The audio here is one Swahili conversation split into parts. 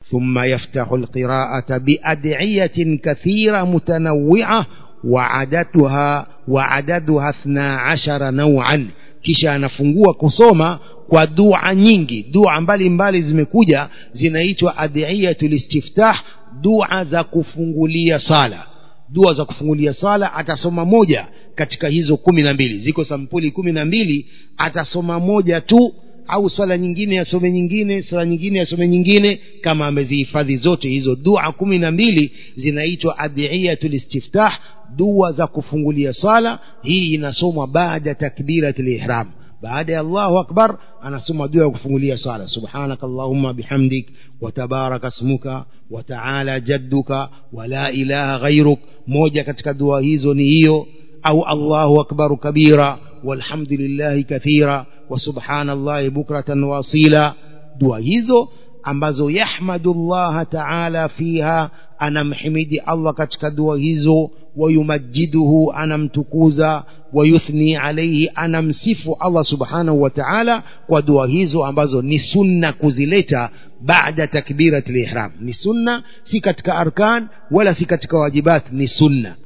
ثم يفتح القراءة بأدعية كثيرة متنوعة وعددها وعددها اثنا عشر نوعا kisha anafungua kusoma kwa dua nyingi dua mbalimbali zimekuja zinaitwa adiyatul istiftah dua za kufungulia sala dua za kufungulia sala atasoma moja katika hizo kumi na mbili ziko sampuli kumi na mbili atasoma moja tu au swala nyingine asome nyingine swala nyingine asome nyingine kama amezihifadhi zote hizo dua kumi na mbili zinaitwa adiyatul istiftah dua za kufungulia sala hii inasomwa baada takbirat lihram baada ya allahu akbar anasoma dua ya kufungulia sala subhanaka allahumma bihamdik watabaraka smuka wataala jadduka wala ilaha ghairuk moja katika dua hizo ni hiyo au allahu akbaru kabira walhamdulillahi kathira وسبحان الله بكرة واصيلا dua hizo ambazo yahmadu llaha taala fiha anamhimidi allah katika dua hizo wayumajiduhu anamtukuza wayuthni alaihi anamsifu allah subhanahu wa taala kwa dua hizo ambazo ni sunna kuzileta baada takbirat lihram ni sunna si katika arkan wala si katika wajibat ni sunna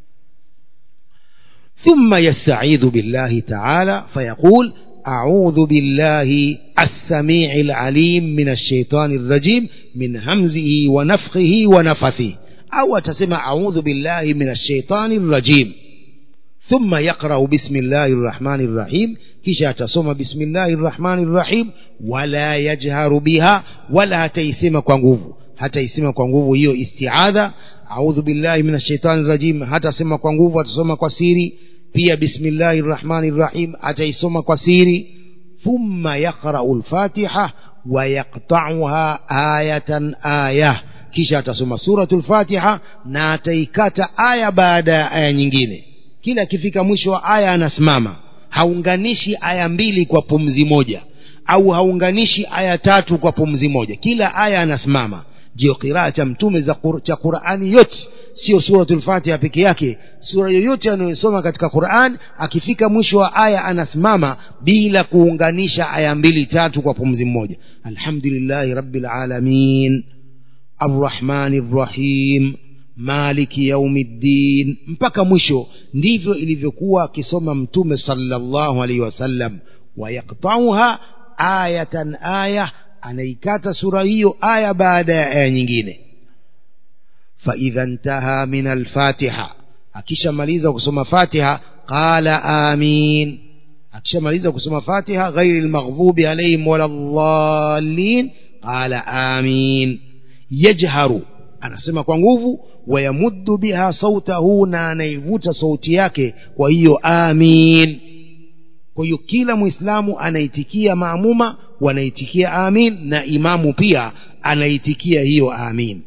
ثم يستعيذ بالله تعالى فيقول أعوذ بالله السميع العليم من الشيطان الرجيم من همزه ونفخه ونفثه أو تسمى أعوذ بالله من الشيطان الرجيم ثم يقرأ بسم الله الرحمن الرحيم كشا تصوم بسم الله الرحمن الرحيم ولا يجهر بها ولا تيسم كونغوف حتى يسم كونغوف هي استعاذة أعوذ بالله من الشيطان الرجيم حتى سم كونغوف وتصوم كسيري pia bismillahi rrahmani rrahim ataisoma kwa siri thumma yaqrau lfatiha wayaktauha ayatan aya kisha atasoma suratu lfatiha na ataikata aya baada ya aya nyingine kila akifika mwisho wa aya anasimama haunganishi aya mbili kwa pumzi moja au haunganishi aya tatu kwa pumzi moja kila aya anasimama ndio qiraa cha mtume za kur, cha qurani yote sio suratul fatiha peke yake sura yoyote anayosoma katika quran akifika mwisho wa aya anasimama bila kuunganisha aya mbili tatu kwa pumzi mmoja alhamdulillahi rabbil alamin arrahmani rrahim maliki yaumiddin mpaka mwisho ndivyo ilivyokuwa akisoma mtume sallallahu alaihi wasallam wayaktauha ayatan aya anaikata sura hiyo aya baada ya aya nyingine faidha ntaha min alfatiha akishamaliza kusoma fatiha qala amin akishamaliza kusoma fatiha ghairi lmaghdubi alaihim wala dhalin qala amin yajharu anasema kwa nguvu wayamuddu biha sautahu na anaivuta sauti yake kwa hiyo amin kwa hiyo kila mwislamu anaitikia maamuma wanaitikia amin na imamu pia anaitikia hiyo amin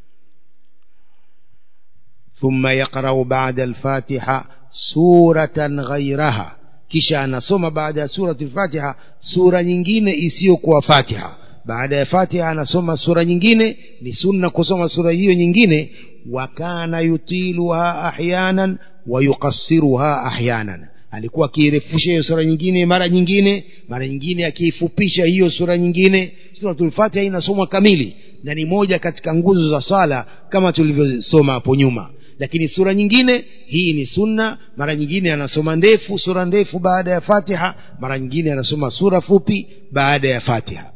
ثم يقرأ بعد الفاتحة سورة غيرها kisha anasoma baada ya surati lfatiha sura nyingine isiyokuwa fatiha baada ya fatiha anasoma sura nyingine ni sunna kusoma sura hiyo nyingine wa kana yutiluha ahyanan wa yuqassiruha ahyanan alikuwa akiirefusha hiyo sura nyingine mara nyingine mara nyingine akiifupisha hiyo sura nyingine suratul fatiha inasomwa kamili na ni moja katika nguzo za swala kama tulivyosoma hapo nyuma lakini sura nyingine hii ni sunna mara nyingine anasoma ndefu sura ndefu baada ya fatiha mara nyingine anasoma sura fupi baada ya fatiha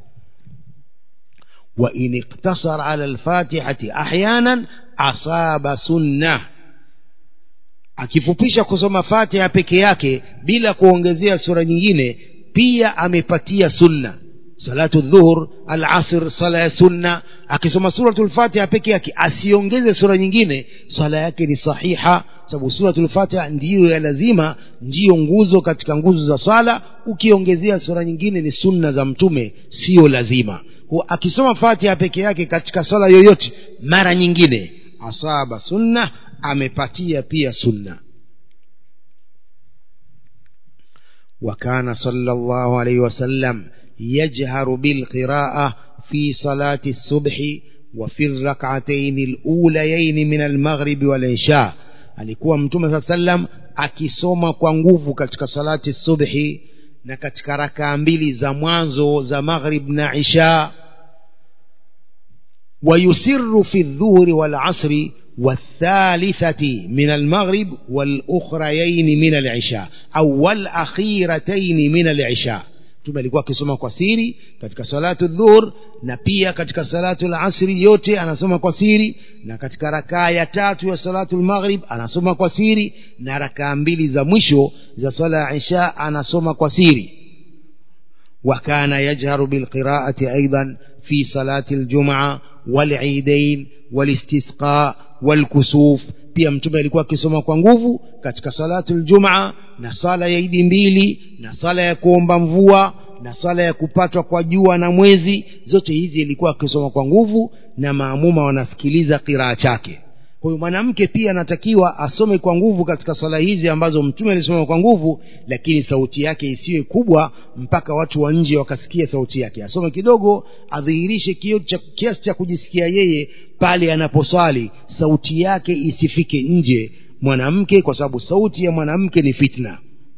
وإن اقتصر على الفاتحة أحيانا أصاب سنة akifupisha kusoma fatiha peke yake bila kuongezea sura nyingine pia amepatia sunna salatu dhuhur alasr sala ya sunna akisoma suratul fatiha peke yake asiongeze sura nyingine sala yake ni sahiha sababu suratul fatiha ndiyo ya lazima ndiyo nguzo katika nguzo za swala ukiongezea sura nyingine ni sunna za mtume siyo lazima Kwa akisoma fatiha peke yake katika swala yoyote mara nyingine asaba sunna amepatia pia sunna وكان صلى الله عليه وسلم يجهر بالقراءة في صلاة الصبح وفي الركعتين الأوليين من المغرب والعشاء alikuwa mtume saa sallam akisoma kwa nguvu katika salati subhi na katika rakaa mbili za mwanzo za maghrib na isha ويسر في الظهر والعصر والثالثة من المغرب والأخريين من العشاء أو والأخيرتين من العشاء mtume alikuwa akisoma kwa siri katika salatu dhuhur na pia katika salatu lasri yote anasoma kwa siri na katika rakaa ya tatu ya salatu lmaghrib anasoma kwa siri na rakaa mbili za mwisho za sala ya isha anasoma kwa siri وكان يجهر بالقراءة أيضا في صلاة الجمعة والعيدين والاستسقاء والكسوف pia mtume alikuwa akisoma kwa nguvu katika salatu ljumaa na sala ya idi mbili na sala ya kuomba mvua na sala ya kupatwa kwa jua na mwezi zote hizi ilikuwa akisoma kwa nguvu na maamuma wanasikiliza qiraa chake kwa hiyo mwanamke pia anatakiwa asome kwa nguvu katika swala hizi ambazo mtume alisoma kwa nguvu lakini sauti yake isiwe kubwa mpaka watu wa nje wakasikia sauti yake asome kidogo adhihirishe kiasi cha kujisikia yeye pale anaposwali sauti yake isifike nje mwanamke kwa sababu sauti ya mwanamke ni fitna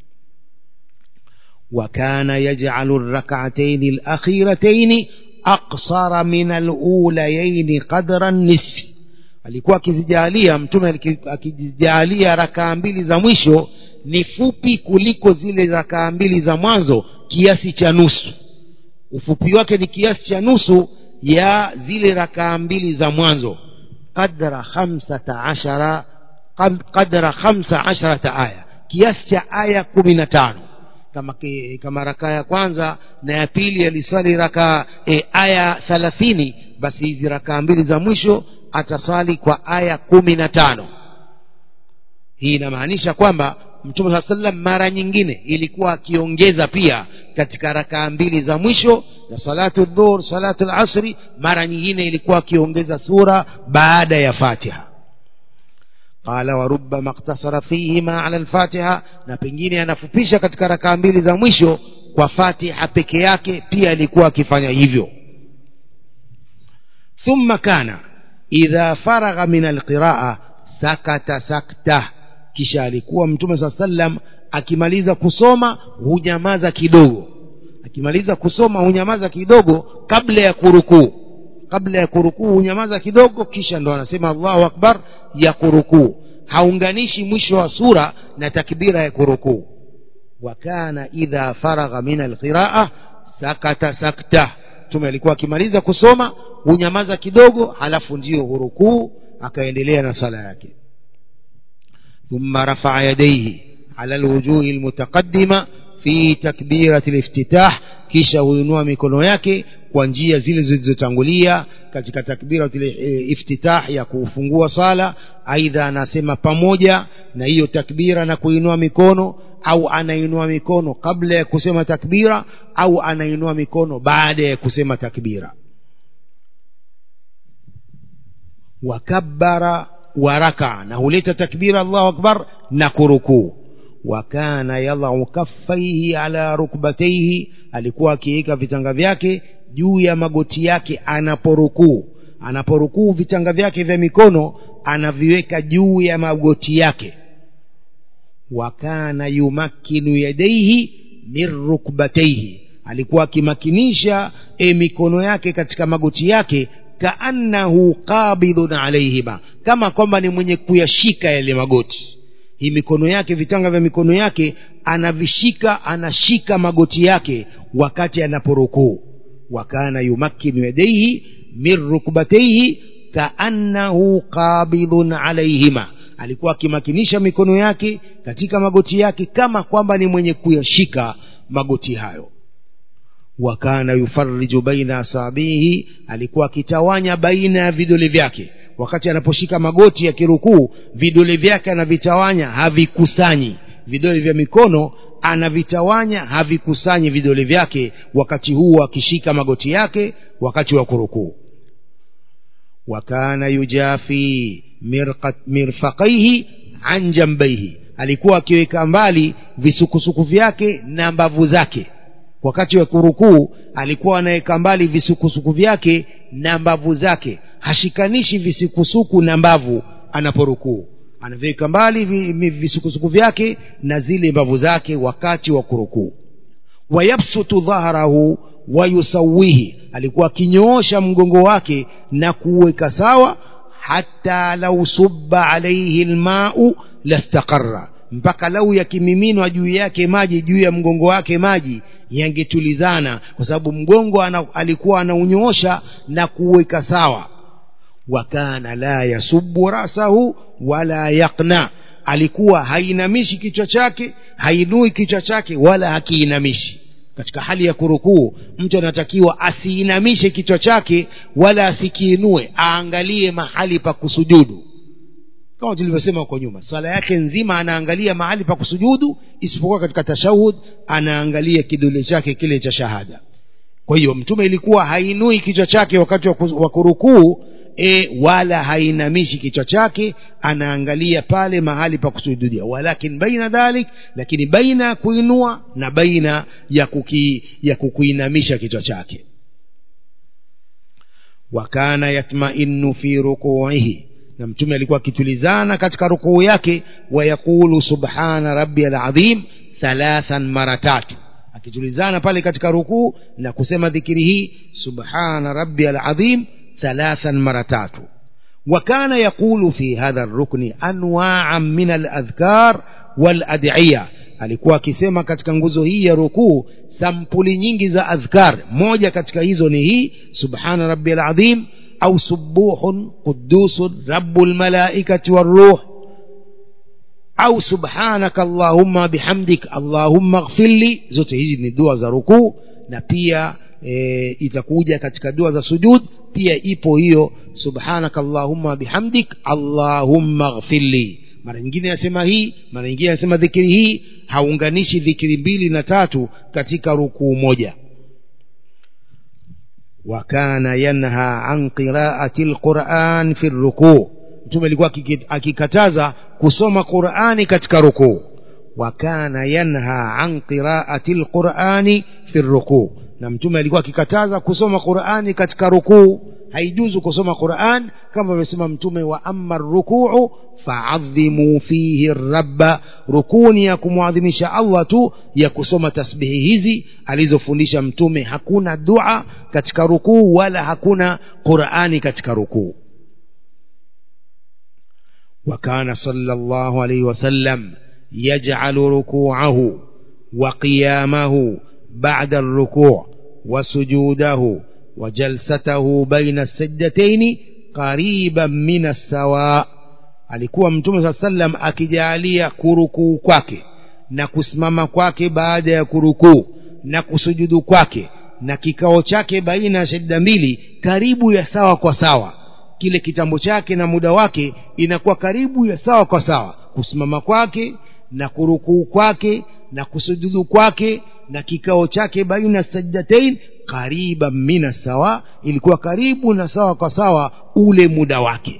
وكان يجعل الركعتين الأخيرتين أقصر من الأوليين قدر النصف alikuwa akizijalia mtume akizijalia rakaa mbili za mwisho ni fupi kuliko zile rakaa mbili za mwanzo kiasi cha nusu ufupi wake ni kiasi cha nusu ya zile rakaa mbili za mwanzo qadra khamsata ashara qadra khamsa asharata aya kiasi cha aya kumi na tano kama, kama rakaa ya kwanza na ya pili aliswali rakaa e, aya thalathini basi hizi rakaa mbili za mwisho atasali kwa aya kumi na tano hii inamaanisha kwamba mtume saa sallam mara nyingine ilikuwa akiongeza pia katika rakaa mbili za mwisho za salatu dhuhur salatu lasri mara nyingine ilikuwa akiongeza sura baada ya fatiha qala warubama iktasara fihima ala lfatiha na pengine anafupisha katika rakaa mbili za mwisho kwa fatiha peke yake pia alikuwa akifanya hivyo thumma kana idha faragha min alqiraa sakata sakta kisha alikuwa mtume saa sallam akimaliza kusoma hunyamaza kidogo akimaliza kusoma hunyamaza kidogo kabla ya kurukuu kabla ya kurukuu hunyamaza kidogo kisha ndo anasema allahu akbar ya kurukuu haunganishi mwisho wa sura na takbira ya kurukuu wakana idha faragha min alqiraa sakata sakta mtume alikuwa akimaliza kusoma hunyamaza kidogo halafu ndiyo hurukuu akaendelea na sala yake ثم رفع يديه على الوجوه المتقدمة في تكبيرة الافتتاح kisha huinua mikono yake kwa njia zile zilizotangulia katika takbira iftitah ya kufungua sala aidha anasema pamoja na hiyo takbira na kuinua mikono au anainua mikono kabla ya kusema takbira au anainua mikono baada ya kusema takbira wakabbara وركع نهولت تكبير الله أكبر نكركو وكان يضع كفيه على ركبتيه alikuwa akiweka vitanga vyake juu ya magoti yake anaporukuu anaporukuu vitanga vyake vya mikono anaviweka juu ya magoti yake wakana yumakkinu yadaihi min rukbataihi alikuwa akimakinisha e mikono yake katika magoti yake kaannahu qabidun alaihima kama kwamba ni mwenye kuyashika yale magoti hii mikono yake vitanga vya mikono yake anavishika anashika magoti yake wakati anaporukuu wakana yumakkinu yadaihi min rukbataihi kaannahu qabidun alaihima alikuwa akimakinisha mikono yake katika magoti yake kama kwamba ni mwenye kuyashika magoti hayo wakana yufariju baina asabihi alikuwa akitawanya baina ya vidole vyake wakati anaposhika magoti ya kirukuu vidole vyake anavitawanya havikusanyi vidole vya mikono anavitawanya havikusanyi vidole vyake wakati huo akishika magoti yake wakati wa kurukuu wakana yujafi mirfaqaihi an jambaihi alikuwa akiweka mbali visukusuku vyake na mbavu zake wakati wa kurukuu alikuwa anaweka mbali visukusuku vyake na mbavu zake hashikanishi visukusuku na mbavu anaporukuu anaviweka mbali visukusuku vyake na zile mbavu zake wakati wa kurukuu wayabsutu dhahrahu wayusawihi alikuwa akinyoosha mgongo wake na kuweka sawa hata lau subba alaihi lmau lastaqarra mpaka lau yakimiminwa juu yake maji juu ya mgongo wake maji yangetulizana kwa sababu mgongo ana, alikuwa anaunyoosha na kuweka sawa wakana la yasubu rasahu wala yaqna alikuwa hainamishi kichwa chake hainui kichwa chake wala hakiinamishi katika hali ya kurukuu mtu anatakiwa asiinamishe kichwa chake wala asikiinue aangalie mahali pa kusujudu kama tulivyosema huko nyuma swala yake nzima anaangalia mahali pa kusujudu isipokuwa katika tashahud anaangalia kidole chake kile cha shahada kwa hiyo mtume ilikuwa hainui kichwa chake wakati wa kurukuu e, wala hainamishi kichwa chake anaangalia pale mahali pa kusujudia walakin baina dhalik lakini baina ya kuinua na baina ya kuki, ya kukuinamisha kichwa chake wakana yatmainu fi rukuihi na mtume alikuwa akitulizana katika rukuu yake wayaqulu subhana rabbi alazim thalathan mara tatu akitulizana pale katika rukuu na kusema dhikiri hii subhana rabbi alazim ثلاثا مرتات وكان يقول في هذا الركن أنواعا من الأذكار والأدعية alikuwa akisema katika nguzo hii ya rukuu sampuli nyingi za adhkar moja katika hizo ni hii subhana rabbil azim au subuhun qudusun rabbul malaikati waruh au subhanaka allahumma bihamdik allahumma ighfirli zote hizi ni dua za rukuu na pia e, itakuja katika dua za sujud pia ipo hiyo subhanaka allahumma bihamdik allahumma ghfirli mara nyingine anasema hii mara nyingine anasema dhikiri hii haunganishi dhikiri mbili na tatu katika rukuu moja wakana yanha an qiraati lquran fi rukuu mtume alikuwa akikataza kusoma qurani katika rukuu wakana yanha an qiraati lqurani fi rukuu na mtume alikuwa akikataza kusoma qurani katika rukuu haijuzu kusoma quran kama alivyosema mtume wa amma rukuu faadhimu fihi rabba rukuni ya kumwadhimisha allah tu ya kusoma tasbihi hizi alizofundisha mtume hakuna dua katika rukuu wala hakuna qurani katika rukuu وكان صلى الله عليه وسلم يجعل ركوعه وقيامه بعد الركوع وسجوده وجلسته بين السجدتين قريبا من السواء alikuwa mtume saa sallam akijalia kurukuu kwake na kusimama kwake baada ya kurukuu na kusujudu kwake na kikao chake baina ya shadda mbili karibu ya sawa kwa sawa kile kitambo chake na muda wake inakuwa karibu ya sawa kwa sawa kusimama kwake na kurukuu kwake na kusujudu kwake na kikao chake baina sajdatain qariban mina sawa ilikuwa karibu na sawa kwa sawa ule muda wake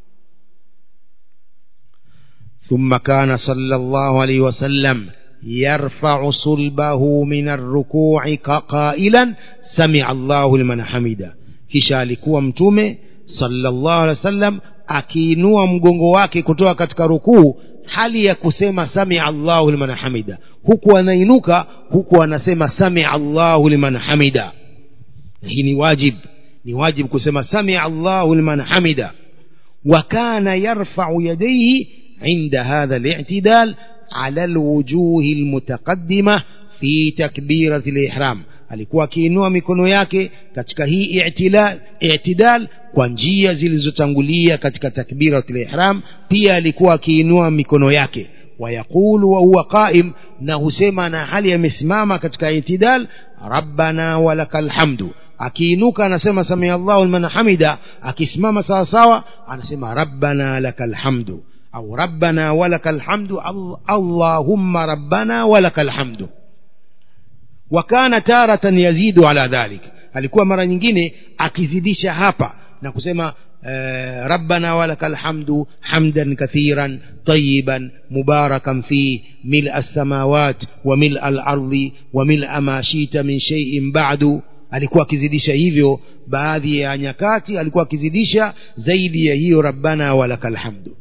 ثم كان صلى الله عليه وسلم يرفع صلبه من الركوع قائلا سمع الله لمن حمده kisha alikuwa mtume sallallahu alaihi wasallam akiinua mgongo wake kutoka katika rukuu hali ya kusema samia allahu liman hamida huku anainuka huku anasema samia allahu liman hamida hii ni wajib ni wajib kusema samia allahu liman hamida وكان يرفع يديه عند هذا الاعتدال على الوجوه المتقدمة في تكبيرة الإحرام alikuwa akiinua mikono yake katika hii i'tidal, i'tidal kwa njia zilizotangulia katika takbiratul ihram pia alikuwa akiinua mikono yake wayaqulu wa huwa qaim na husema na hali amesimama katika i'tidal rabbana walakal hamdu akiinuka anasema samia Allahu liman hamida akisimama sawa sawa anasema rabbana lakal hamdu au rabbana walakal hamdu allahumma rabbana walakal hamdu wakana taratan yazidu ala dhalik alikuwa mara nyingine akizidisha hapa na kusema آه ربنا ولك الحمد حمدا كثيرا طيبا مباركا فيه ملء السماوات وملء الأرض وملء ما شئت من شيء بعد alikuwa akizidisha hivyo baadhi ya nyakati alikuwa akizidisha zaidi ya hiyo rabbana walakal hamdu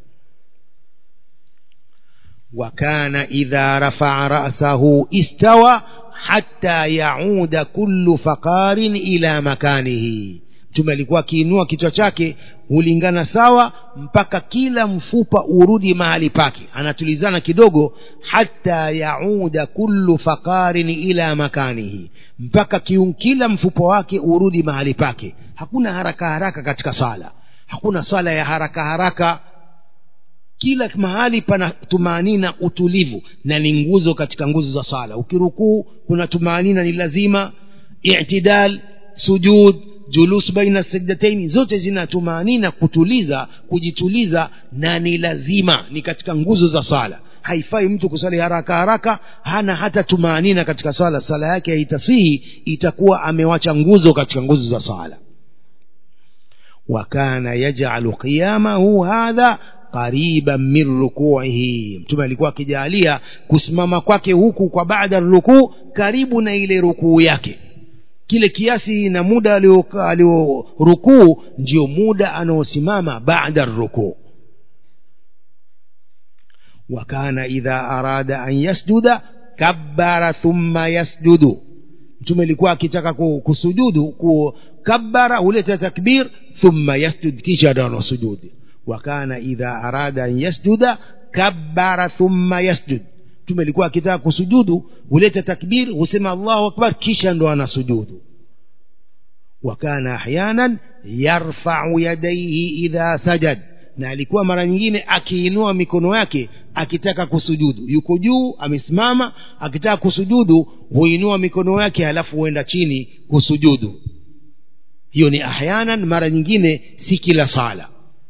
وكان إذا رفع رأسه استوى hatta yauda kullu faqarin ila makanihi mtume alikuwa akiinua kichwa chake hulingana sawa mpaka kila mfupa urudi mahali pake anatulizana kidogo hata yauda kullu faqarin ila makanihi mpaka kiun, kila mfupa wake urudi mahali pake hakuna haraka haraka katika sala hakuna sala ya haraka haraka kila mahali pana tumaanina utulivu na ni nguzo katika nguzo za sala ukirukuu kuna tumaanina ni lazima itidal sujud julus baina sajdataini zote zina tumaanina kutuliza kujituliza na ni lazima ni katika nguzo za sala haifai mtu kusali haraka haraka hana hata tumaanina katika sala sala yake haitasihi itakuwa amewacha nguzo katika nguzo za sala wakana yajalu qiyamahu hadha qariban min rukuihi mtume alikuwa akijalia kusimama kwake huku kwa baada rukuu karibu na ile rukuu yake kile kiasi na muda aliorukuu ndio muda anaosimama baada rukuu wakana idha arada an yasjuda kabbara thumma yasjudu mtume alikuwa akitaka kusujudu kukabbara huleta takbir thumma yasjud kisha ndo anasujudi wakana idha arada an yasjuda kabbara thumma yasjud mtume alikuwa akitaka kusujudu huleta takbir husema allahu akbar kisha ndo anasujudu wakana ahyanan yarfau yadaihi idha sajad na alikuwa mara nyingine akiinua mikono yake akitaka kusujudu yuko juu amesimama akitaka kusujudu huinua mikono yake halafu huenda chini kusujudu hiyo ni ahyanan mara nyingine si kila sala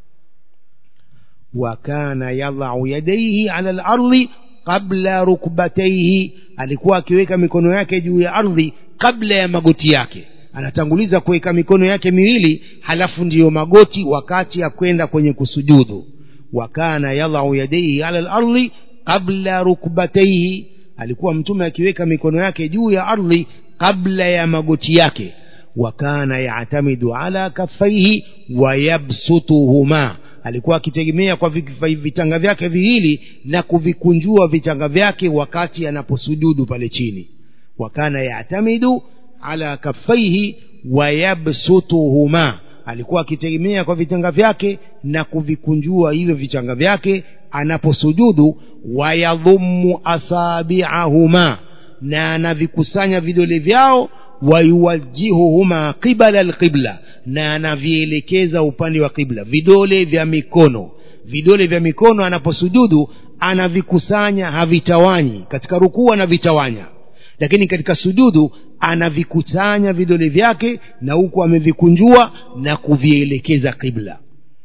wakana yadhau yadaihi ala lardhi qabla rukbataihi alikuwa akiweka mikono yake juu ya ardhi kabla ya magoti yake anatanguliza kuweka mikono yake miwili halafu ndiyo magoti wakati ya kwenda kwenye kusujudu wakana yadhau yadaihi ala lardhi qabla rukbataihi alikuwa mtume akiweka mikono yake juu ya ardhi kabla ya magoti yake wakana yatamidu ala kaffaihi wayabsutuhuma alikuwa akitegemea kwa vitanga vyake viwili na kuvikunjua vitanga vyake wakati anaposujudu pale chini wakana yatamidu ala kaffaihi wayabsutuhuma alikuwa akitegemea kwa vitanga vyake na kuvikunjua hivyo vitanga vyake anaposujudu wayadhumu asabiahuma na anavikusanya vidole vyao wayuwajihuhuma qibala alqibla na anavielekeza upande wa qibla vidole vya mikono vidole vya mikono anaposujudu anavikusanya havitawanyi katika rukuu anavitawanya lakini katika sujudu anavikusanya vidole vyake na huku amevikunjua na kuvielekeza qibla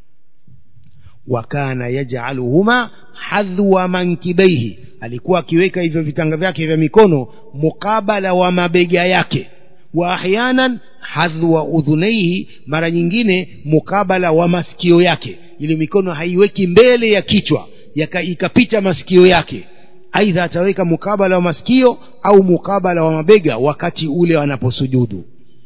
wakana yajaluhuma hadhwa mankibaihi alikuwa akiweka hivyo vitanga vyake vya mikono mukabala wa mabega yake wa ahyanan hadhwa udhunaihi mara nyingine mukabala wa masikio yake ili mikono haiweki mbele ya kichwa yaka, ikapita masikio yake aidha ataweka mukabala wa masikio au mukabala wa mabega wakati ule anaposujudu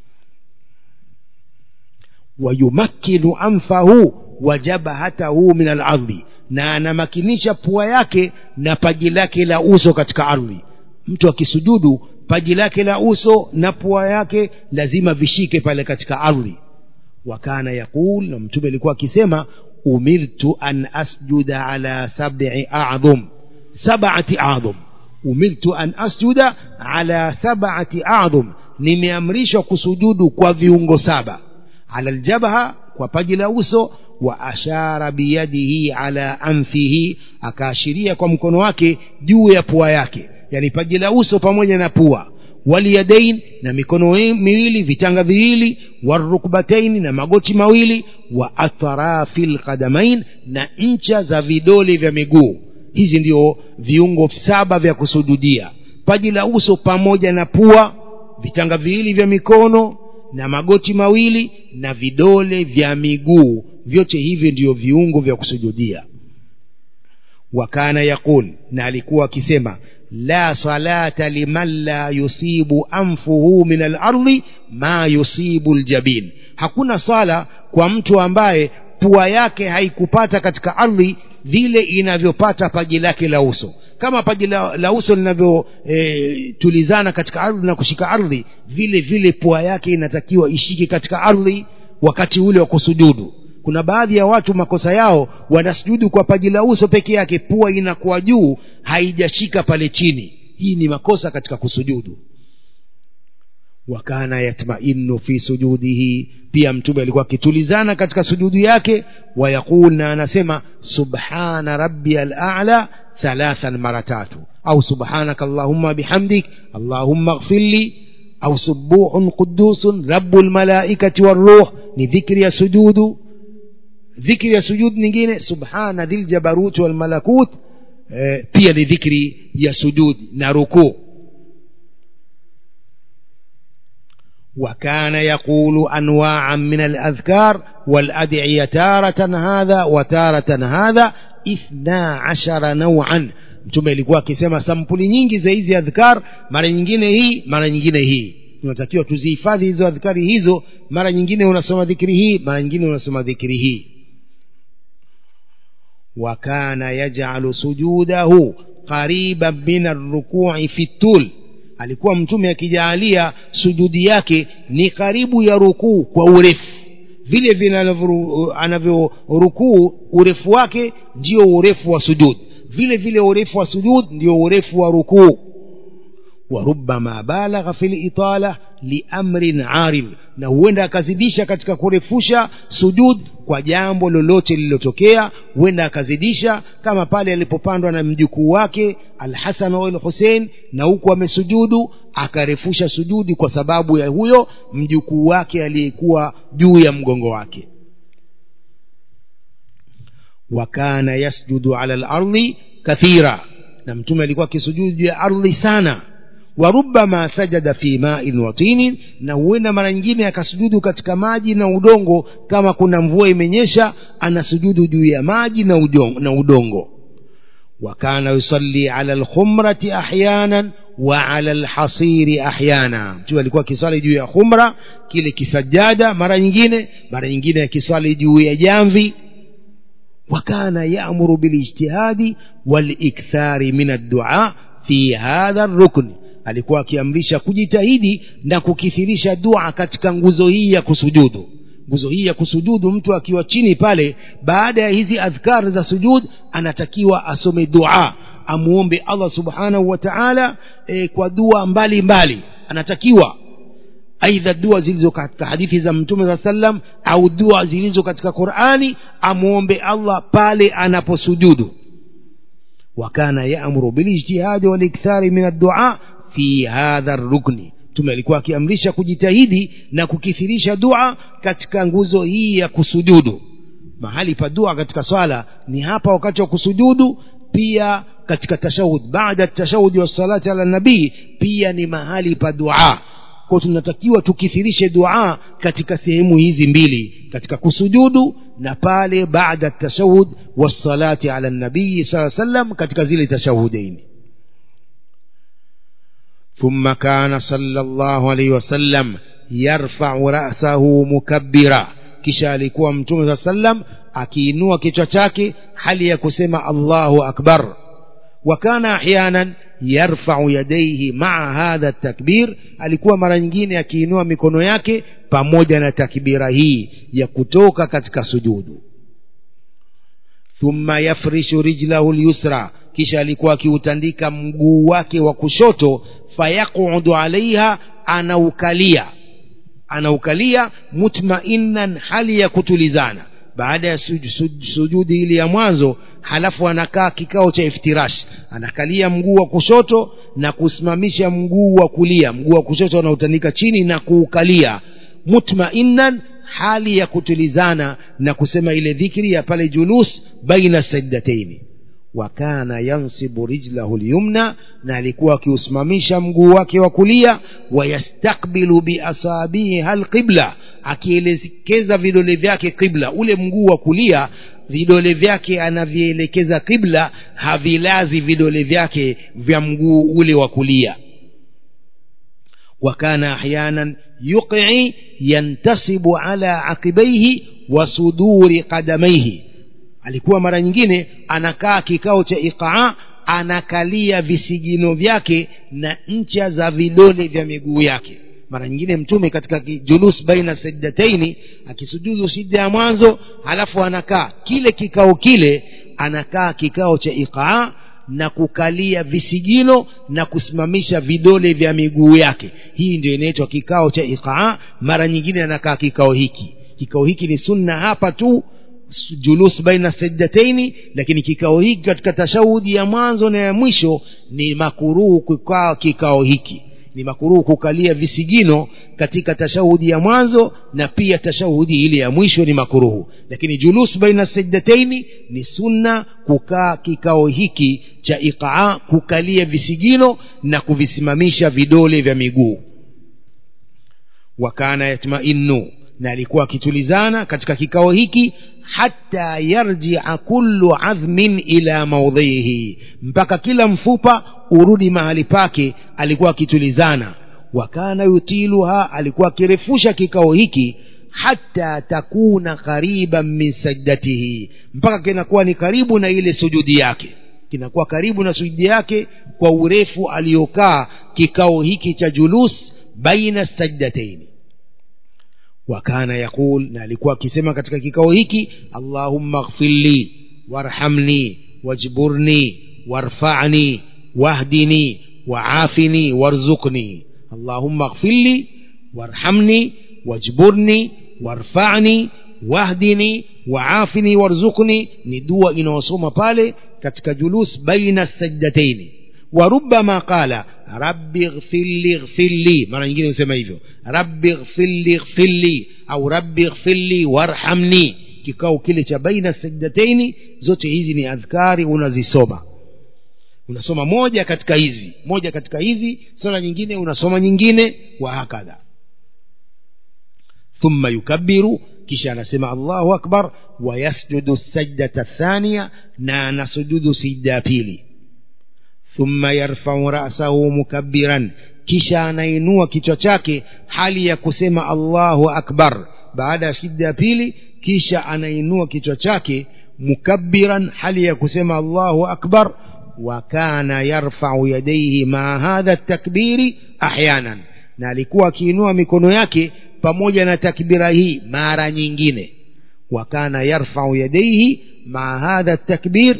wayumakkinu anfahu wa jabhatahu min alardhi na anamakinisha pua yake na paji lake la uso katika ardhi mtu akisujudu paji lake la uso na pua yake lazima vishike pale katika ardhi wakana yaqul na mtume alikuwa akisema umirtu an asjuda ala sab'i a'dhum sab'ati a'dhum umirtu an asjuda ala sab'ati a'dhum nimeamrishwa kusujudu kwa viungo saba ala aljabha kwa paji la uso wa ashara biyadihi ala anfihi akaashiria kwa mkono wake juu ya pua yake yani paji la uso pamoja na pua waliyadain na mikono miwili vitanga viwili warukbatain na magoti mawili wa atrafi lqadamain na ncha za vidole vya miguu hizi ndio viungo saba vya kusujudia paji la uso pamoja na pua vitanga viwili vya mikono na magoti mawili na vidole vya miguu vyote hivyo ndio viungo vya kusujudia wakana yaqul na alikuwa akisema la salata liman la yusibu anfuhu min alardhi ma yusibu ljabin hakuna sala kwa mtu ambaye pua yake haikupata katika ardhi vile inavyopata paji lake la uso kama paji la, la uso linavyotulizana e, katika ardhi na kushika ardhi vile vile pua yake inatakiwa ishike katika ardhi wakati ule wa kusujudu kuna baadhi ya watu makosa yao wanasujudu kwa paji la uso peke yake pua inakuwa juu haijashika pale chini hii ni makosa katika kusujudu wakana yatmainu fi sujudihi pia mtume alikuwa akitulizana katika sujudu yake wayaqul na anasema subhana rabbiya ala thalathan mara tatu au subhanaka allahumma bihamdik allahumma ighfirli au subuhun qudusun rabbul malaikati waruh ni dhikri ya sujudu dhikri ya sujud nyingine subhana dhil jabarut wal malakut eh, pia ni dhikri ya sujud na rukuu وكان يقول أنواعا من الأذكار والأدعية تارة هذا وتارة هذا اثنا عشر نوعا mtume alikuwa akisema sampuli nyingi za hizi adhkar mara nyingine hii mara nyingine hii tunatakiwa tuzihifadhi hizo adhkari hizo mara nyingine unasoma dhikri hii mara nyingine unasoma dhikri hii wakana yajalu sujudahu qariban min arrukui fi tul alikuwa mtume akijaalia sujudi yake ni karibu ya rukuu kwa urefu vile vile anavyorukuu urefu wake ndio urefu wa sujud vile vile urefu wa sujud ndio urefu wa rukuu warubama balagha fi litala liamrin arid na huenda akazidisha katika kurefusha sujud kwa jambo lolote lililotokea huenda akazidisha kama pale alipopandwa na mjukuu wake alhasan wal husein na huku amesujudu akarefusha sujudi kwa sababu ya huyo mjukuu wake aliyekuwa juu ya mgongo wake wakana yasjudu ala lardi kathira na mtume alikuwa akisujudu juu ya ardhi sana warubama sajada fi ma'in wa tinin na huenda mara nyingine akasujudu katika maji na udongo kama kuna mvua imenyesha anasujudu juu ya maji na udongo, na udongo wakana yusalli ala alkhumrati ahyanan wa ala alhasiri ahyana mtu alikuwa akiswali juu ya khumra kile kisajada mara nyingine mara nyingine akiswali juu ya jamvi وكان يأمر بالاجتهاد والإكثار من الدعاء في هذا الركن alikuwa akiamrisha kujitahidi na kukithirisha dua katika nguzo hii ya kusujudu nguzo hii ya kusujudu mtu akiwa chini pale baada ya hizi adhkar za sujud anatakiwa asome dua amuombe allah subhanahu wa taala e, kwa dua mbali mbali anatakiwa aidha dua zilizo katika hadithi za mtume saa sallam au dua zilizo katika qurani amuombe allah pale anaposujudu wakana yaamuru bilijtihadi walikthari min addua fi hadha rukni mtume alikuwa akiamrisha kujitahidi na kukithirisha dua katika nguzo hii ya kusujudu mahali pa dua katika swala ni hapa wakati wa kusujudu pia katika tashahud baada tashahudi wassalati ala nabii pia ni mahali pa dua kwa tunatakiwa tukithirishe dua katika sehemu hizi mbili katika kusujudu na pale baada tashahud wassalati ala nabii saa sallam katika zile tashahudaini ثم كان صلى الله عليه وسلم يرفع رأسه مكبرا kisha alikuwa mtume saa sallam akiinua kichwa chake hali ya kusema allahu akbar wa kana ahyanan yarfau yadaihi maa hadha takbir alikuwa mara nyingine akiinua mikono yake pamoja na takbira hii ya kutoka katika sujudu thumma yafrishu rijlahu lyusra kisha alikuwa akiutandika mguu wake wa kushoto fayaqudu alaiha anaukalia anaukalia mutmainnan hali ya kutulizana baada ya sujudi suj, sujudi ile ya mwanzo halafu anakaa kikao cha iftirash anakalia mguu wa kushoto na kusimamisha mguu wa kulia mguu wa kushoto anautandika chini na kuukalia mutmainnan hali ya kutulizana na kusema ile dhikri ya pale julus baina sajdataini wakana yansibu rijlahu lyumna na alikuwa akiusimamisha mguu wake wa kulia wayastakbilu biasabiha lqibla akielekeza vidole vyake qibla ule mguu wa kulia vidole vyake anavielekeza qibla havilazi vidole vyake vya mguu ule wa kulia وكان احيانا يقعي ينتصب على عقبيه وصدور قدميه alikuwa mara nyingine anakaa kikao cha iqaa anakalia visigino vyake na ncha za vidole vya miguu yake mara nyingine mtume katika julus baina sajdataini akisujudu sijda ya mwanzo halafu anakaa kile kikao kile anakaa kikao cha iqaa na kukalia visigino na kusimamisha vidole vya miguu yake hii ndio inaitwa kikao cha iqaa mara nyingine anakaa kikao hiki kikao hiki ni sunna hapa tu julus baina sajdataini lakini kikao hiki katika tashahudi ya mwanzo na ya mwisho ni makuruhu kukaa kikao hiki ni makuruhu kukalia visigino katika tashahudi ya mwanzo na pia tashahudi ile ya mwisho ni makuruhu lakini julus baina sajdataini ni sunna kukaa kikao hiki cha iqaa kukalia visigino na kuvisimamisha vidole vya miguu wakana yatmainu na alikuwa akitulizana katika kikao hiki hata yarjia kullu adhmin ila maudhihi mpaka kila mfupa urudi mahali pake alikuwa akitulizana wakana yutiluha alikuwa akirefusha kikao hiki hata takuna qariban min sajdatihi mpaka kinakuwa ni karibu na ile sujudi yake kinakuwa karibu na sujudi yake kwa urefu aliyokaa kikao hiki cha julus baina sajdataini wakana yaqul na alikuwa akisema katika kikao hiki allahumma ghfirli warhamni wajburni warfa'ni wahdini waafini warzuqni allahumma ghfirli warhamni wajburni warfa'ni wahdini waafini warzuqni ni dua inayosoma pale katika julus baina sajdataini وربما قال رب اغفر لي اغفر لي mara nyingine usema hivyo rabbi ighfir li ighfir li au rabbi ighfir li warhamni kikao kile cha baina sajdataini zote hizi ni adhkari unazisoma unasoma moja katika hizi moja katika hizi sala nyingine unasoma nyingine wa hakadha thumma yukabbiru kisha anasema allahu akbar wayasjudu sajdata thania na anasujudu sijda ya pili thumma yarfau rasahu mukabbiran kisha anainua kichwa chake hali ya kusema allahu akbar baada ya sijda ya pili kisha anainua kichwa chake mukabbiran hali ya kusema allahu akbar wa kana yarfau yadaihi maa hadha takbiri ahyanan na alikuwa akiinua mikono yake pamoja na takbira hii mara nyingine wa kana yarfau yadaihi maa hadha takbir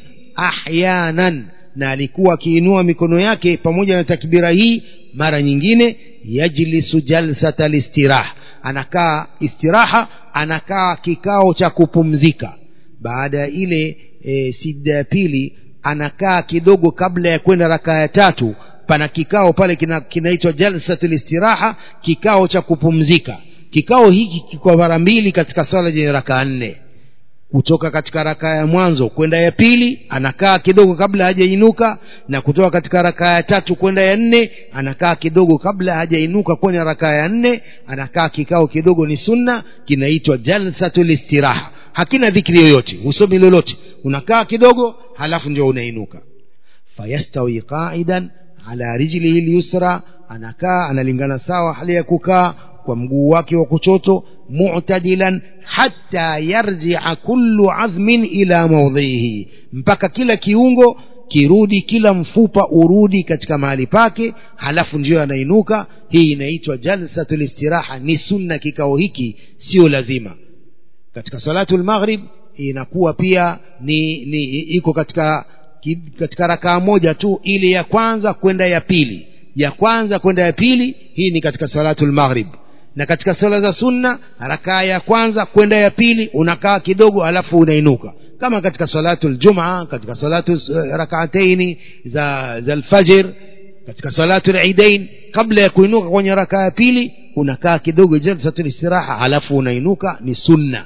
ahyanan na alikuwa akiinua mikono yake pamoja na takbira hii mara nyingine yajlisu jalsata listirah anakaa istiraha anakaa kikao cha kupumzika baada ya ile e, sijda ya pili anakaa kidogo kabla ya kwenda rakaa ya tatu pana kikao pale kinaitwa kina jalsatul istiraha kikao cha kupumzika kikao hiki kiko mara mbili katika swala yenye rakaa nne kutoka katika rakaa ya mwanzo kwenda ya pili anakaa kidogo kabla hajainuka na kutoka katika rakaa ya tatu kwenda ya nne anakaa kidogo kabla hajainuka kwenye rakaa ya nne anakaa kikao kidogo ni sunna kinaitwa jalsatul istiraha hakina dhikri yoyote usomi lolote unakaa kidogo halafu ndio unainuka fayastawi qaidan ala rijlihi lyusra anakaa analingana sawa hali ya kukaa kwa mguu wake wa kuchoto mu'tadilan hatta yarji'a kullu azmin ila mawdhihi mpaka kila kiungo kirudi kila mfupa urudi katika mahali pake halafu ndiyo anainuka hii inaitwa jalsatul istiraha ni sunna kikao hiki sio lazima katika salatul maghrib inakuwa pia ni, ni iko katika katika rakaa moja tu ile ya kwanza kwenda ya pili ya kwanza kwenda ya pili hii ni katika salatul maghrib na katika sala za sunna rakaa ya kwanza kwenda ya pili unakaa kidogo alafu unainuka kama katika salatu ljumaa katika salatu rakaataini za za alfajr katika salatu lidain kabla ya kuinuka kwenye rakaa ya pili unakaa kidogo jalsatul istiraha alafu unainuka ni sunna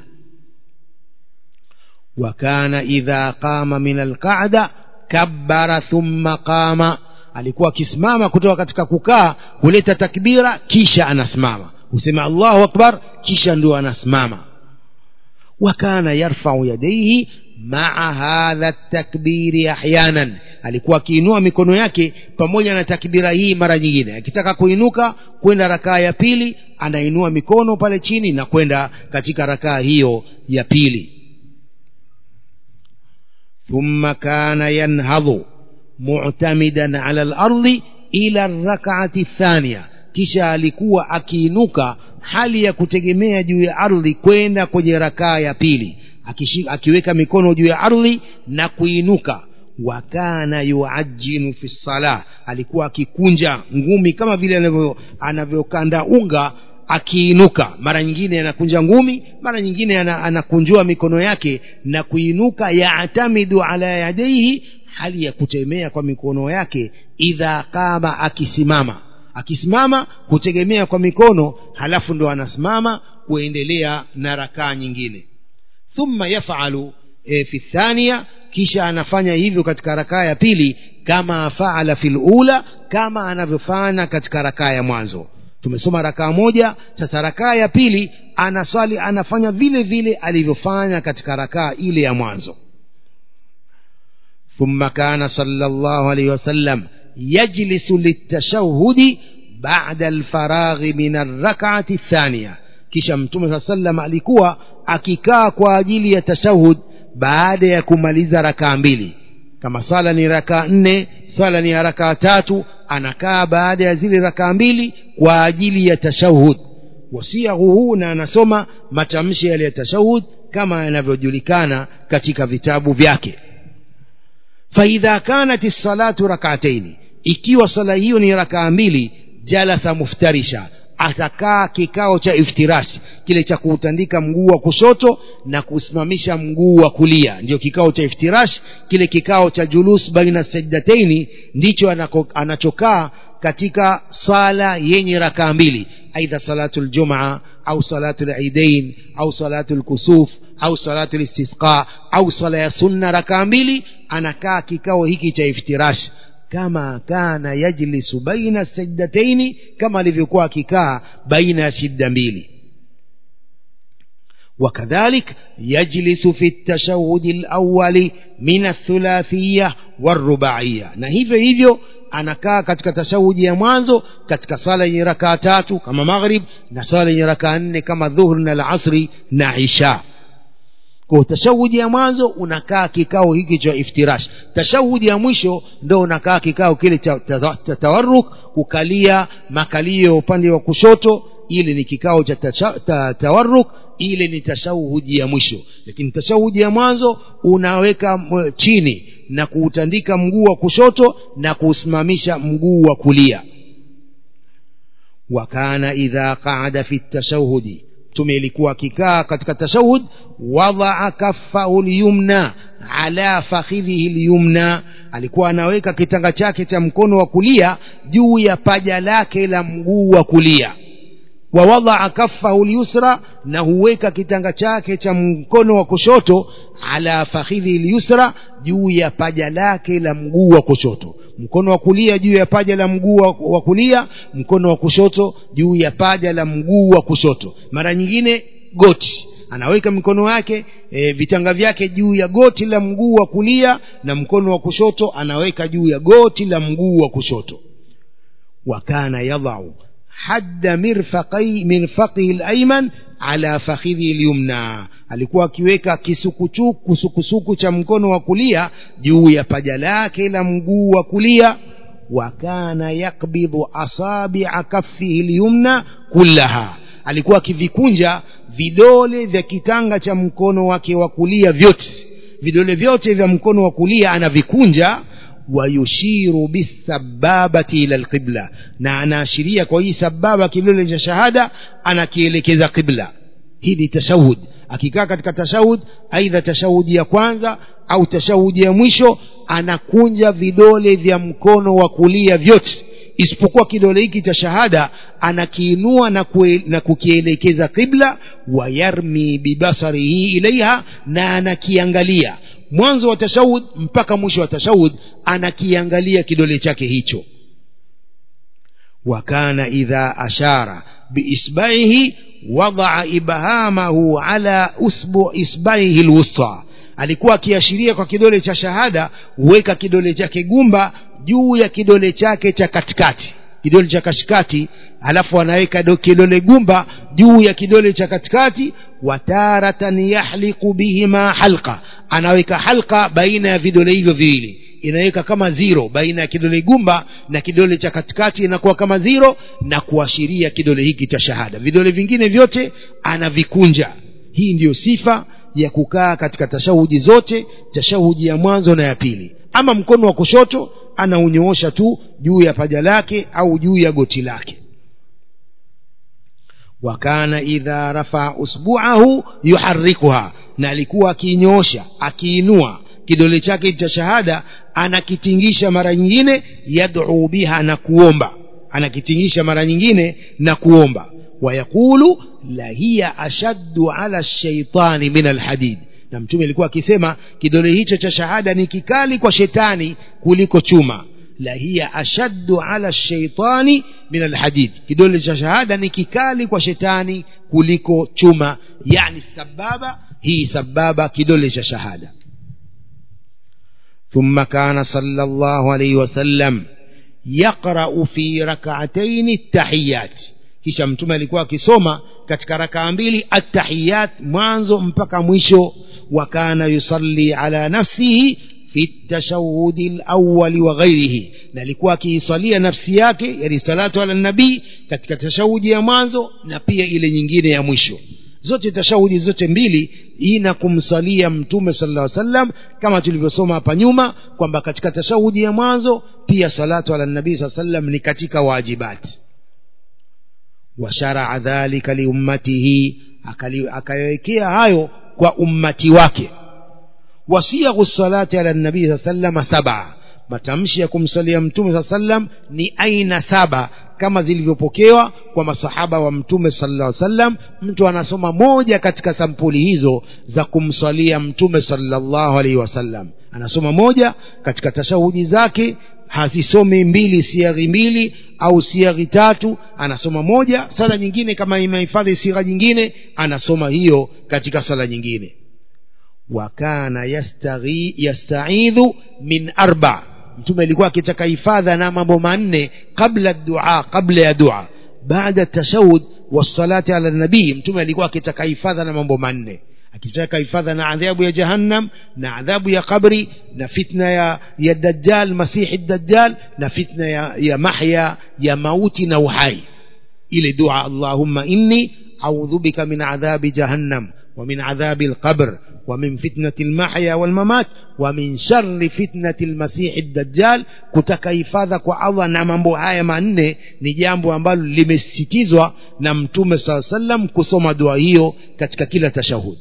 wakana idha qama min alqa'da kabbara thumma qama alikuwa akisimama kutoka katika kukaa huleta takbira kisha anasimama husema allahu akbar kisha ndio anasimama wakana yarfau yadaihi maa hadha takbiri ahyanan alikuwa akiinua mikono yake pamoja na takbira hii mara nyingine akitaka kuinuka kwenda rakaa ya pili anainua mikono pale chini na kwenda katika rakaa hiyo ya pili thumma kana yanhadhu mu'tamidan ala al-ardi ila rak'ati thania kisha alikuwa akiinuka hali ya kutegemea juu ya ardhi kwenda kwenye rakaa ya pili Akishi, akiweka mikono juu ya ardhi na kuinuka wa kana yuajinu fi sala alikuwa akikunja ngumi kama vile anavyokanda unga akiinuka mara nyingine anakunja ngumi mara nyingine anakunjua mikono yake na kuinuka yaatamidu ala yadaihi hali ya kutemea kwa mikono yake idha kama akisimama akisimama kutegemea kwa mikono halafu ndo anasimama kuendelea na rakaa nyingine thumma yafalu e, fi thania kisha anafanya hivyo katika rakaa ya pili kama faala fil ula kama anavyofanya katika rakaa ya mwanzo tumesoma rakaa moja sasa rakaa ya pili anaswali anafanya vile vile alivyofanya katika rakaa ile ya mwanzo ثم كان صلى الله عليه وسلم يجلس للتشهد بعد الفراغ من الركعة الثانية kisha mtume saa sallam alikuwa akikaa kwa ajili ya tashahud baada ya kumaliza rakaa mbili kama sala ni rakaa nne sala ni ya rakaa tatu anakaa baada ya zile rakaa mbili kwa ajili ya tashahud wasiahu huu na anasoma matamshi yale ya tashahud kama yanavyojulikana katika vitabu vyake faidha kanat lsalatu rakataini ikiwa sala hiyo ni rakaa mbili jalasa muftarisha atakaa kikao cha iftirashi kile cha kuutandika mguu wa kushoto na kusimamisha mguu wa kulia ndio kikao cha iftirash kile kikao cha julus baina sajdataini ndicho anako, anachokaa katika sala yenye rakaa mbili aidha salatu ljumaa au salatu lidain au salatu lkusuf au salatu listisqa au sala ya sunna rakaa mbili anakaa kikao hiki cha iftirash kama kana yajlisu baina sajdataini kama alivyokuwa akikaa baina ya shidda mbili وكذلك يجلس في التشهد الأول من الثلاثية والرباعية na hivyo hivyo anakaa katika tashahudi ya mwanzo katika sala yenye rakaa tatu kama maghrib na sala yenye rakaa nne kama dhuhur na alasri na isha kwa tashahudi ya mwanzo unakaa kikao hiki cha iftirash tashahudi ya mwisho ndo unakaa kikao kile cha tawarruk kukalia makalio upande wa kushoto ile ni kikao cha tawarruk ile ni tashahudi ya mwisho lakini tashahudi ya mwanzo unaweka chini na kuutandika mguu wa kushoto na kuusimamisha mguu wa kulia wakana idha qaada fi tashahudi mtume ilikuwa akikaa katika tashahud wadaa kaffahu lyumna ala fakhidhihi lyumna alikuwa anaweka kitanga chake cha mkono wa kulia juu ya paja lake la mguu wa kulia wawadaa kaffahu lyusra na huweka kitanga chake cha mkono wa kushoto ala fakhidhi lyusra juu ya paja lake la mguu wa kushoto mkono wa kulia juu ya paja la mguu wa kulia mkono wa kushoto juu ya paja la mguu wa kushoto mara nyingine goti anaweka mikono yake e, vitanga vyake juu ya goti la mguu wa kulia na mkono wa kushoto anaweka juu ya goti la mguu wa kushoto wakana yadhau hadda mirfaqai mirfaqihi al-ayman ala fakhidhi al-yumna alikuwa akiweka kisukuchuku kusukusuku cha mkono wa kulia juu ya paja lake la mguu wa kulia wa kana yakbidhu asabi'a kaffihi al-yumna kullaha alikuwa akivikunja vidole vya kitanga cha mkono wake wa kulia vyote vidole vyote vya mkono wa kulia anavikunja wayushiru bisababati ila alqibla na anaashiria kwa hii sababa kidole cha shahada anakielekeza qibla hii ni tashahud akikaa katika tashahud aidha tashahudi ya kwanza au tashahudi ya mwisho anakunja vidole vya mkono wa kulia vyote isipokuwa kidole hiki cha shahada anakiinua na, kue, na kukielekeza qibla wayarmi bibasarihi ilaiha na anakiangalia mwanzo wa tashahud mpaka mwisho wa tashahud anakiangalia kidole chake hicho wakana idha ashara biisbaihi wadaa ibhamahu ala usbu isbaihi lwusta alikuwa akiashiria kwa kidole cha shahada huweka kidole chake gumba juu ya kidole chake cha katikati kidole cha katikati alafu anaweka kidole gumba juu ya kidole cha katikati wataratan yahliqu bihima halqa anaweka halqa baina ya vidole hivyo viwili inaweka kama ziro baina ya kidole gumba na kidole cha katikati inakuwa kama ziro na kuashiria kidole hiki cha shahada vidole vingine vyote anavikunja hii ndiyo sifa ya kukaa katika tashahudi zote tashahudi ya mwanzo na ya pili ama mkono wa kushoto anaunyoosha tu juu ya paja lake au juu ya goti lake wakana idha rafaa usbuahu yuharikuha na alikuwa akiinyoosha akiinua kidole chake cha shahada anakitingisha mara nyingine yad'u biha na kuomba anakitingisha mara nyingine na kuomba wayaqulu la hiya ashaddu ala shaitani min alhadid na mtume alikuwa akisema kidole hicho cha shahada ni kikali kwa shetani kuliko chuma la hiya ashaddu ala shaitani min alhadid kidole cha shahada ni kikali kwa shetani kuliko chuma yani sababa hii sababa kidole cha shahada ثم كان صلى الله عليه وسلم يقرأ في ركعتين التحيات kisha mtume alikuwa akisoma katika rakaa mbili attahiyat mwanzo mpaka mwisho wa kana yusalli ala nafsihi fi tashahudi alawwali wa ghairihi na alikuwa akiisalia nafsi yake yani salatu ala nabii katika tashahudi ya mwanzo na pia ile nyingine ya mwisho zote tashahudi zote mbili ina kumsalia mtume sallallahu alaihi wasallam kama tulivyosoma hapa nyuma kwamba katika tashahudi ya mwanzo pia salatu ala nabii sallallahu alaihi wasallam ni katika wajibati washaraa dhalika liummatihi akayawekea hayo kwa ummati wake wasiyaghu salati ala nabii saa salama saba matamshi ya kumsalia mtume saa sallam ni aina saba kama zilivyopokewa kwa masahaba wa mtume sallallahu alaihi wasallam mtu anasoma moja katika sampuli hizo za kumsalia mtume sallallahu alaihi wasallam anasoma moja katika tashahudi zake hazisomi mbili siaghi mbili au siaghi tatu anasoma moja sala nyingine kama imehifadhi sigha nyingine anasoma hiyo katika sala nyingine wakana yastaidhu min arba mtume alikuwa akitaka hifadha na mambo manne kabla dua kabla ya dua baada tashahud wassalati ala nabii mtume alikuwa akitaka hifadha na mambo manne akitaka hifadha na adhabu ya jahannam na adhabu ya qabri na fitna ya, ya dajjal masihi dajjal na fitna ya, ya mahya ya mauti na uhai ile dua allahumma inni audhu bika min adhabi jahannam ومن عذاب القبر ومن فتنة المحيا والممات ومن شر فتنة المسيح الدجال kutaka hifadha kwa Allah na mambo haya manne ni jambo ambalo limesisitizwa na mtume saa sallam kusoma dua hiyo katika kila tashahud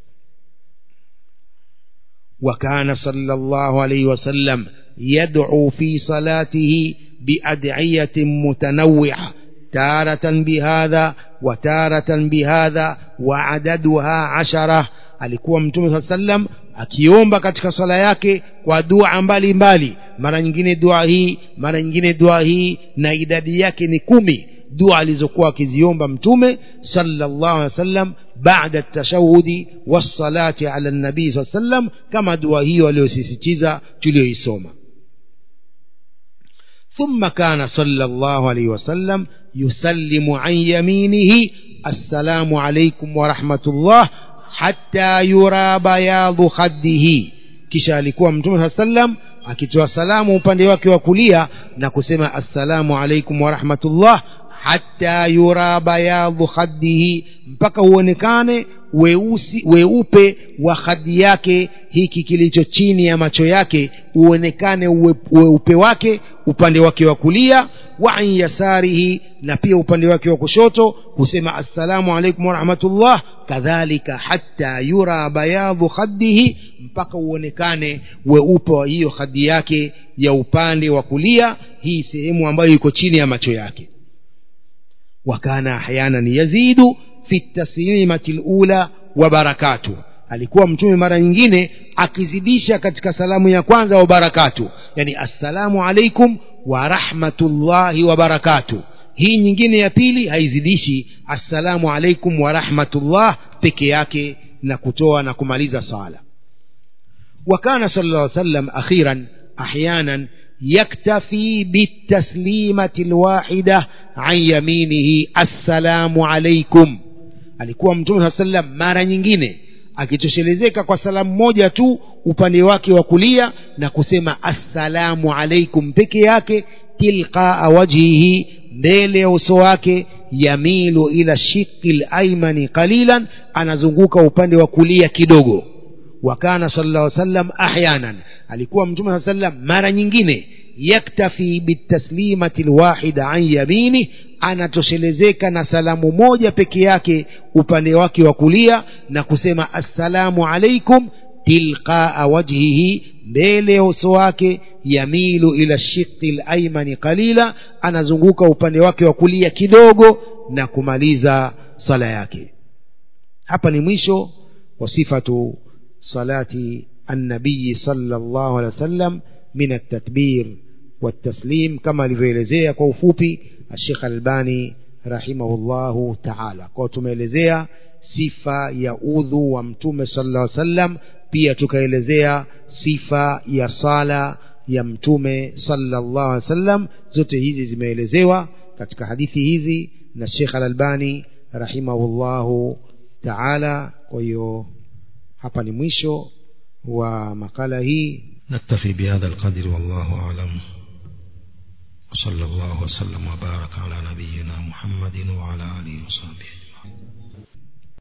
وكان صلى الله عليه وسلم يدعو في صلاته بأدعية متنوعة تارة بهذا وتارة بهذا وعددها عشرة alikuwa mtume saa sallam akiomba katika sala yake kwa dua mbalimbali mara nyingine dua hii mara nyingine dua hii na idadi yake ni kumi dua alizokuwa akiziomba mtume sallallahu alaihi wasallam baada at-tashahudi was-salati ala an-nabii sallallahu alaihi wasallam kama dua hiyo aliyosisitiza tuliyoisoma ثم كان صلى الله عليه وسلم يسلم عن يمينه السلام عليكم ورحمة الله حتى يرى بياض خده kisha alikuwa mtume saa sallam akitoa salamu upande wake wa kulia na kusema assalamu alaikum warahmatullah hata yura bayadhu khaddihi mpaka uonekane weusi weupe wa khadi yake hiki kilicho chini ya macho yake uonekane weupe wake upande wake wa kulia wa an yasarihi na pia upande wake wa kushoto husema assalamu alaikum warahmatullah kadhalika hata yura bayadhu khaddihi mpaka uonekane weupe wa hiyo khadi yake ya upande wa kulia hii sehemu ambayo iko chini ya macho yake wakana ahyanan yazidu fi taslimati lula wa barakatuh alikuwa mtume mara nyingine akizidisha katika salamu ya kwanza wa barakatu yani assalamu alaikum wa rahmatullahi wa barakatu hii nyingine ya pili haizidishi assalamu alaikum wa rahmatullah peke yake na kutoa na kumaliza sala وكان صلى الله عليه وسلم أخيرا أحيانا يكتفي بالتسليمة الواحدة عن يمينه السلام عليكم alikuwa mtume saa sallam mara nyingine akitoshelezeka kwa salamu moja tu upande wake wa kulia na kusema assalamu alaikum peke yake tilqaa wajhihi mbele ya uso wake yamilu ila shiqi laimani qalilan anazunguka upande wa kulia kidogo wakana sallallahu alaihi wasallam ahyanan alikuwa mtume saa sallam mara nyingine yaktafi bitaslimati lwahida an yamini anatoshelezeka na salamu moja peke yake upande wake wa kulia na kusema assalamu alaikum tilqaa wajhihi mbele ya uso wake yamilu ila shiqi laimani qalila anazunguka upande wake wa kulia kidogo na kumaliza sala yake hapa ni mwisho wa sifatu salati النبي صلى الله عليه وسلم من التكبير والتسليم كما alivyoelezea kwa ufupi الشيخ الباني رحمه الله تعالى kwa tumeelezea sifa ya udhu wa mtume sallallahu alaihi wasallam pia tukaelezea sifa ya sala ya mtume sallallahu alaihi wasallam zote hizi zimeelezewa katika hadithi hizi na Sheikh Al-Albani rahimahullahu ta'ala kwa hiyo hapa ni mwisho wa makala hii نكتفي بهذا القدر والله أعلم وصلى الله وسلم وبارك على نبينا محمد وعلى آله وصحبه